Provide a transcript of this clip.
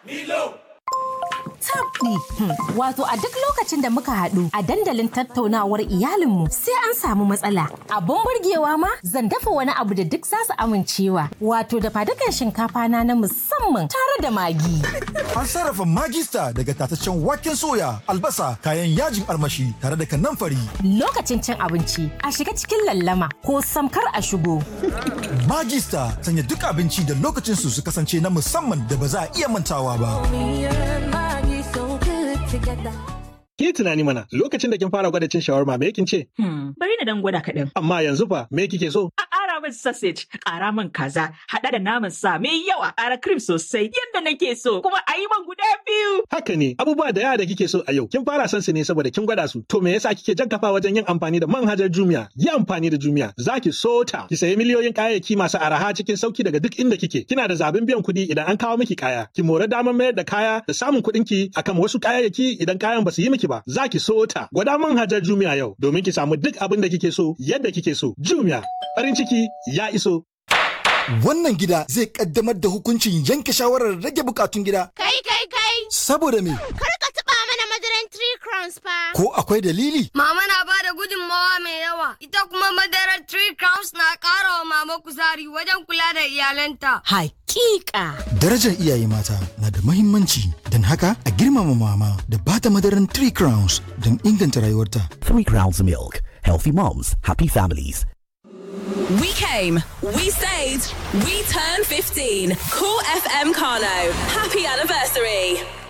Milo! tabɗi. Wato a duk lokacin da muka haɗu a dandalin tattaunawar iyalinmu sai an samu matsala. Abun burgewa ma zan dafa wani abu da duk zasu amincewa. Wato da fadukan shinkafa na na musamman tare da magi. An sarrafa magista daga tataccen waken soya, albasa, kayan yajin armashi tare da kanamfari. Lokacin cin abinci a shiga cikin lallama ko samkar a shigo. Magista sanya duk abinci da lokacin su su kasance na musamman da ba za a iya mantawa ba. Ki tunani mana lokacin da kin fara gwada cin shawarma me kin ce? Hmm, bari na dan gwada kaɗan. Amma yanzu fa me kike so? A ƙara min sausage, ƙara min kaza, haɗa da naman sa mai yawa, ƙara cream sosai yadda nake so, kuma a yi man guda biyu. Haka ne, abubuwa da yawa da kike so a yau, kin fara son su ne saboda kin gwada su. To me yasa kike jan kafa wajen yin amfani da manhajar Jumia? Yi amfani da Jumia, za ki so ta. Ki sayi miliyoyin kayayyaki masu araha cikin sauki daga duk inda kike. Kina da zaɓin biyan kuɗi idan an kawo miki kaya. Ki more damar mayar da kaya da samun kuɗin ki akan wasu kayayyaki idan kayan ba su yi miki ba. Za ki so ta. Gwada manhajar Jumia yau domin ki samu duk abin da kike so yadda kike so. Jumia, farin ciki ya iso. Wannan gida zai kaddamar da hukuncin yanke shawarar rage bukatun gida. Kai kai kai! Saboda me? Kar ka taɓa mana madaran Three Crowns fa! Ko akwai dalili? Mama na ba da gudunmawa mai yawa, ita kuma madarar Three Crowns na ƙara wa mama kuzari wajen kula da iyalanta. Hakika. Darajar iyaye mata na da mahimmanci, don haka a girmama mama da bata madaran Three Crowns don inganta rayuwarta. Three Crowns Milk. Healthy moms, happy families. We came, we stayed, we turned 15. Cool FM Kano. Happy anniversary.